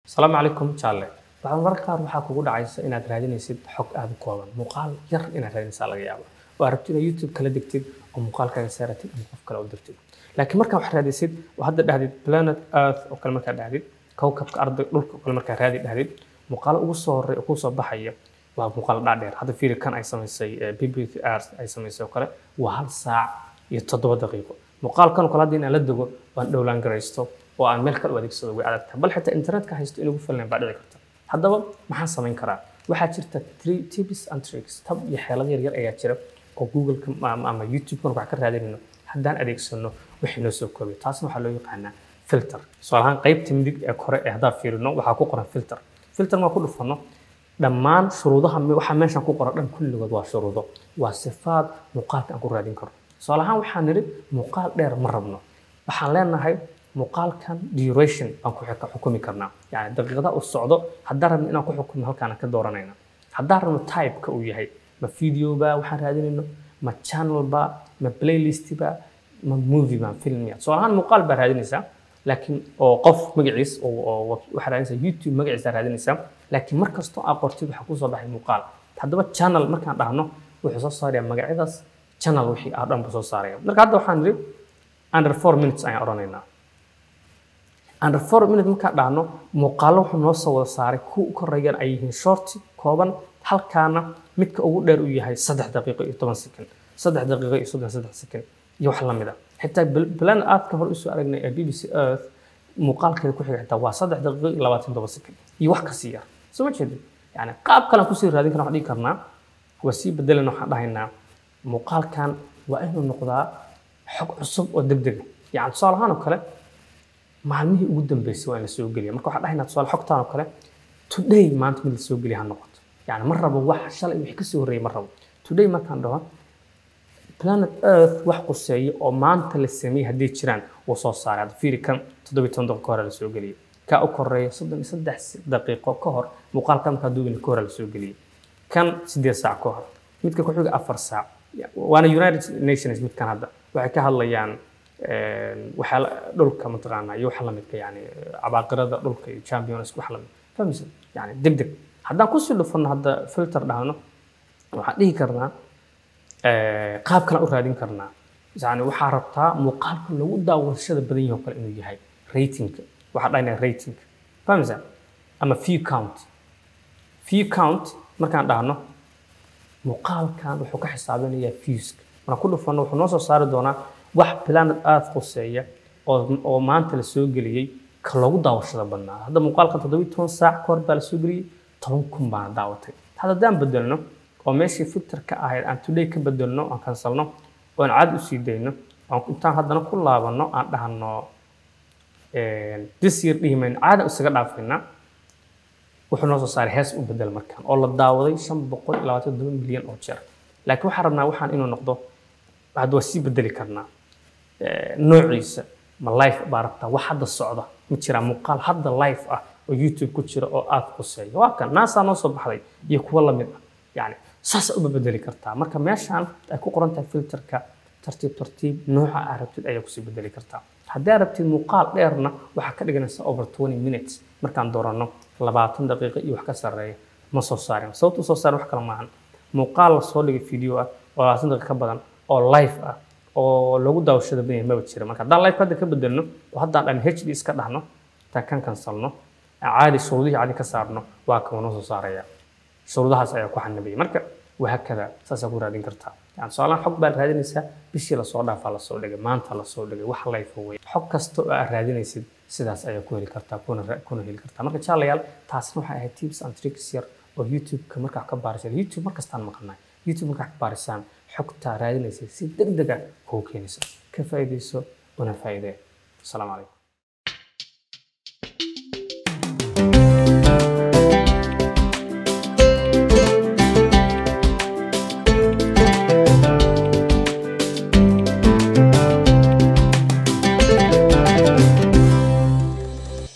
asalaamu calaykum jaalle waxaa mararka qaar waxaa kugu dhacaysa inaad raadinaysid xog aada u kooban muuqaal yar inaad raadinaysaa laga yaaba oo aad rabtid inaad youtube kala degtid oo muuqaalkaaga saaratid ama qof kale u dirtid laakiin markaa wax raadisid oo hadda dhahdid planet earth oo kale markaa dhahdid kowkabka arday dhulka oo kale markaa raadi dhahdid muuqaalo ugu soo horey oo kuu soo baxaya waa muuqaal dhaadheer hadda fiiri kan ay samaysay bbc earth ay samaysay oo kale waa hal saac iyo toddoba daqiiqo muuqaalkan oo kale hadda inaan la dego waan dhowlaan garaysto oo aan meel kale u adeegsado way adag tahay bal xitaa internetka haysto in ugu falnayn baa dhici karta haddaba maxaan samayn karaa waxaa jirta three tips and tricks tab iyo xeelado yaryar ayaa jira oo googleka ama youtube-kan wax ka raadinayno haddaan adeegsano wixii noo soo koobay taasna waxaa loo yaqaanaa filter tusaale ahaan qaybta midig ee kore ee haddaan fiirino waxaa ku qoran filter filter maa ku dhufano dhammaan shuruudaha waxaa meeshan ku qoran dhan kulligood waa shuruudo waa sifaad muuqaalka aan ku raadin karno tusaale ahaan waxaan nidhi muuqaal dheer ma rabno waxaan leenahay muuqaalkan duration baan ku xukumi karnaa yani daqiiqada uu socdo haddaan rabno inaan ku xukumno halkaan ka dooranayna haddaan rabno typeka uu yahay ma videoba waxaan raadinayno ma channelba ma playlistba ma movie baan filmiya tusaale ahaan muuqaal baa raadinaysaa laakiin oo qof magaciis waxaa raadinaysaa youtube magaciisa raadinaysaa laakiin mar kastoo aa qortid waxaa kusoo baxay muuqaal haddaba channel markaan dhahno wuxuu soo saaraya magacyadaas channel wixii aa dhan buu soo saaraya marka hadda waxaan nidhi under four minutes ayaan odhanaynaa under four minutes markaan dhahno muuqaalo wuxuu noo soo wada saaray kuwa u koreeyaan ay yihiin shorti kooban halkaana midka ugu dheer uu yahay saddex daqiiqo iyo toban second saddex daqiiqo iyo soddon saddex second iyo wax lamid a xitaa plan aadka hore usoo aragnay ee bbc earth muuqaalkeeda ku xiga xitaa waa saddex daqiiqo iyo labaatan toban second iyo wax kasii yar soo ma jeedin yani qaab kalean kusii raadin karna waxaan dhihi karnaa waa sii bedelan waxaan dhahaynaa muuqaalkan waa inuu noqdaa xog cusub oo deg dega yani tusaale ahaan oo kale maalmihii ugu dambeysay waa in la soo geliya marka waxaan dhahaynaa tusaale xogtaan oo kale today maanta mid la soo geliya ha noqoto yani ma rabo wax shalay wixii kasii horreeyay ma rabo today markaan dhaho planet earth wax quseeya oo maanta la sameeyey hadday jiraan wuu soo saaray hadda fiiri kan toddobiyi toban daqiiqo ka hore la soo geliyey kaa u koreeya soddon iyo saddex daqiiqo ka hor muuqaalka markaa duugina ka hore la soo geliyey kan siddeed saac ka hor midka ku xiga afar saac waana united nations midkan hadda waxay ka hadlayaan waxaa dhulka mataqaanaa iyo waxa lamidka yani cabaaqirada dhulka iyo champions wax lamid fahmaysa yani deg deg haddaan kusii dhufano hadda filter dhahno waxaan dhihi karnaa qaab kale u raadin karnaa yani waxaa rabtaa muuqaalka lagu daawashada badan yahay oo kale inuu yahay ratingka waxaa dhahnaa rating fahmaysa ama view count view count markaan dhahno muuqaalkan wuxuu ka xisaabinayaa viewska markaan ku dhufano wuxuu noo soo saari doonaa wax planet earth quseeya oo maanta la soo geliyey ka loogu daawashada badnaa hadda muuqaalkan toddobiyi toban saac ka hor baa la soo geliyey toban kun baana daawatay hadda haddaan bedelno oo meeshii filterka ahayd aan today ka bedelno aan kansalno oo aan caadi usii dayno intaan haddana ku laabano aan dhahno this year dhihi mayno caada isaga dhaafaynaa wuxuu noo soo saaray hees u bedel markaan oo la daawaday shan boqol iyo labaatan todoba milyan oo jeer laakiin waxaan rabnaa waxaan inuu noqdo hadda waa sii bedeli karnaa noociisa ma life baa rabtaa wax hadda socda ma jiraa muuqaal hadda life ah oo youtube ku jira oo aada quseeya waa kan naasaa noo soo baxday iyo kuwo lamid ah yani saasaa uba bedeli kartaa marka meeshaan ay ku qoran tahay filterka tartiib tartiib nooca aa rabtid ayaa kusii bedeli kartaa haddii aad rabtid muuqaal dheerna waxaa ka dhiganaysa over twenty minutes markaan dooranno labaatan daqiiqo iyo wax ka sarreeya ma soo saarin sababta usoo saarin wax kale maahan muuqaal la soo dhigay video ah oo labaatan daqiiqo ka badan oo live ah oo lagu daawashada badan yahay maba jira marka haddaan live hadda ka bedelno oo haddaan dhan hd iska dhahno intaan kan kansalno caadi shuruudihii caadi ka saarno waa kan noo soo saaraya shuruudahaas ayaa ku xanibaya marka wahakada saasaa ku raadin kartaa yani tusaalahan xog baad raadinaysaa bishii lasoo dhaafaa lasoo dhigay maanta lasoo dhigay wax life wey xog kasta oo aad raadinaysid sidaas ayaa ku heli kartaa kuna heli kartaa marka jaalayaal taasna waxay ahayd tips and tricks yar oo youtube-ka markaa ka baarisaan youtube markastaan maqnay youtube markaa ka baarisaan xogtaa raadinaysa si deg dega kuu keenaysa ka faa'iidayso una faa'iidee asalaamu calaykum